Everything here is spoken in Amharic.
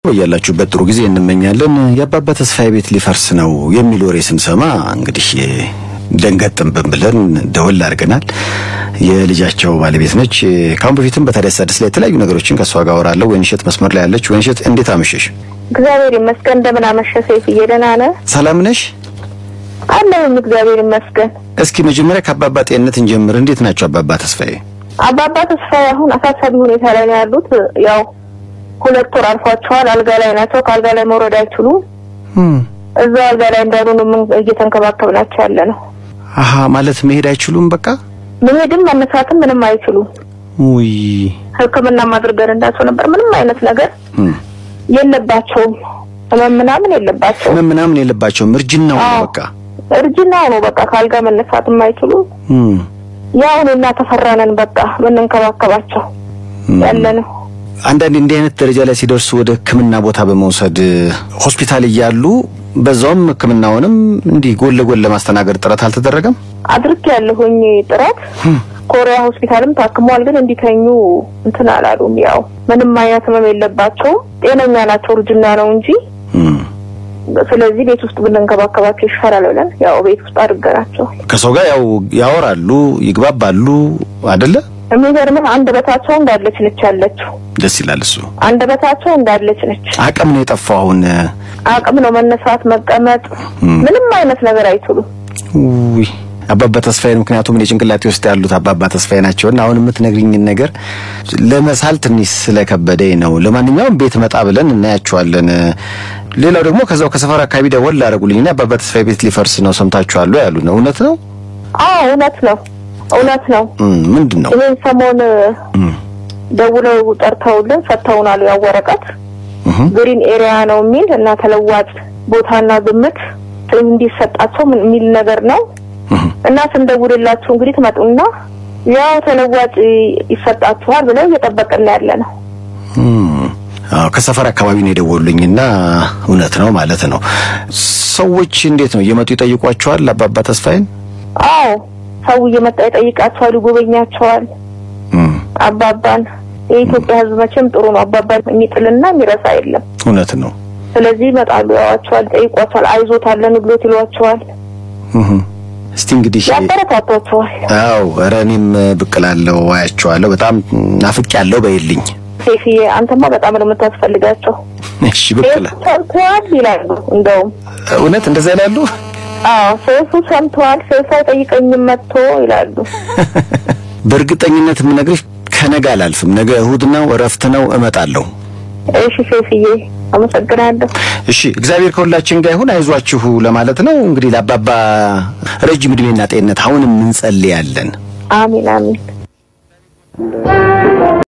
ያላችሁበት ጥሩ ጊዜ እንመኛለን። የአባባ ተስፋዬ ቤት ሊፈርስ ነው የሚል ወሬ ስንሰማ እንግዲህ ደንገጥንብን ብለን ደወል አድርገናል። የልጃቸው ባለቤት ነች። ካሁን በፊትም በታዲያስ አዲስ ላይ የተለያዩ ነገሮችን ከእሷ ጋር አወራለሁ። ወይንሸት መስመር ላይ ያለች። ወይንሸት እንዴት አመሸሽ? እግዚአብሔር ይመስገን። እንደምን አመሸ ሰይፍዬ? ደህና ነህ? ሰላም ነሽ? አለሁም እግዚአብሔር ይመስገን። እስኪ መጀመሪያ ከአባባ ጤንነት እንጀምር። እንዴት ናቸው አባባ ተስፋዬ? አባባ ተስፋዬ አሁን አሳሳቢ ሁኔታ ላይ ነው ያሉት። ያው ሁለት ወር አልፏቸዋል። አልጋ ላይ ናቸው። ከአልጋ ላይ መውረድ አይችሉም። እዛው አልጋ ላይ እንዳሉ ነው ምን እየተንከባከብናቸው ያለ ነው። አሀ ማለት መሄድ አይችሉም። በቃ መሄድም መነሳትም ምንም አይችሉም። ውይ ሕክምና ማድረገን እንዳቸው ነበር። ምንም አይነት ነገር የለባቸውም። ህመም ምናምን የለባቸውም። ህመም ምናምን የለባቸውም። እርጅናው ነው አዎ። በቃ እርጅናው ነው በቃ ከአልጋ መነሳት የማይችሉ እም፣ ያው እኔና ተፈራነን በቃ ምንንከባከባቸው ያለ ነው። አንዳንዴ እንዲህ አይነት ደረጃ ላይ ሲደርሱ ወደ ህክምና ቦታ በመውሰድ ሆስፒታል እያሉ በዛውም ህክምናውንም እንዲህ ጎን ለጎን ለማስተናገድ ጥረት አልተደረገም። አድርግ ያለሁኝ ጥረት ኮሪያ ሆስፒታልም ታክመዋል፣ ግን እንዲተኙ እንትን አላሉም። ያው ምንም አይነት ህመም የለባቸውም፣ ጤነኛ ናቸው። እርጅና ነው እንጂ እም፣ ስለዚህ ቤት ውስጥ ብንንከባከባቸው ይሻላል ብለን ያው ቤት ውስጥ አድርገናቸው። ከሰው ጋር ያው ያወራሉ፣ ይግባባሉ አይደለ? የሚገርምህ አንደበታቸው እንዳለች ነች ያለችው። ደስ ይላል እሱ። አንደበታቸው እንዳለች ነች። አቅም ነው የጠፋው አሁን። አቅም ነው መነሳት፣ መቀመጥ፣ ምንም አይነት ነገር አይችሉም። ውይ አባባ ተስፋዬን ምክንያቱም እኔ ጭንቅላቴ ውስጥ ያሉት አባባ ተስፋዬ ናቸውና አሁን የምትነግሪኝን ነገር ለመሳል ትንሽ ስለከበደኝ ነው። ለማንኛውም ቤት መጣ ብለን እናያቸዋለን። ሌላው ደግሞ ከዛው ከሰፈር አካባቢ ደወል አደረጉልኝና አባባ ተስፋዬ ቤት ሊፈርስ ነው ሰምታችኋል ያሉ ነው። እውነት ነው? አዎ እውነት ነው፣ እውነት ነው። እም፣ ምንድን ነው? ይህን ሰሞን እም፣ ደውለው ጠርተውልን ሰጥተውናል። ያው ወረቀት እህ፣ ግሪን ኤሪያ ነው የሚል እና ተለዋጭ ቦታና ግምት እንዲሰጣቸው ምን- የሚል ነገር ነው እህ። እና ስንደውልላችሁ እንግዲህ ትመጡና ያው ተለዋጭ ይሰጣችኋል ብለው እየጠበቅን ያለ ነው። እም፣ አዎ ከሰፈር አካባቢ ነው የደወሉልኝና እውነት ነው ማለት ነው። ሰዎች እንዴት ነው እየመጡ ይጠይቋቸዋል አባባ ተስፋዬን? አዎ ሰው እየመጣ ይጠይቃቸዋል፣ ይጎበኛቸዋል። እም፣ አባባን የኢትዮጵያ ሕዝብ መቼም ጥሩ ነው። አባባን የሚጥልና የሚረሳ የለም። እውነት ነው። ስለዚህ ይመጣሉ፣ ያዋቸዋል፣ ይጠይቋቸዋል፣ አይዞታለን ብሎት ይሏቸዋል፣ እህ። እስቲ እንግዲህ ያበረታቷቸዋል። አው ኧረ እኔም ብቅ እላለሁ አያቸዋለሁ። በጣም ናፍቅ ያለው በይልኝ። ሴፍዬ አንተማ በጣም ነው የምታስፈልጋቸው። እሺ ብቅ እላ ሰምተዋል ይላሉ። እንደውም እውነት እንደዛ ይላሉ። አዎ ሰይፉ ሰምተዋል፣ ሰይፉ አይጠይቀኝም መጥቶ ይላሉ። በእርግጠኝነት የምነግርሽ ከነገ አላልፍም። ነገ እሁድ ነው፣ እረፍት ነው፣ እመጣለሁ። እሺ ሴፍዬ አመሰግናለሁ። እሺ እግዚአብሔር ከሁላችን ጋር ይሁን። አይዟችሁ ለማለት ነው እንግዲህ ለአባባ ረጅም እድሜና ጤንነት አሁንም እንጸልያለን። አሚን አሚን።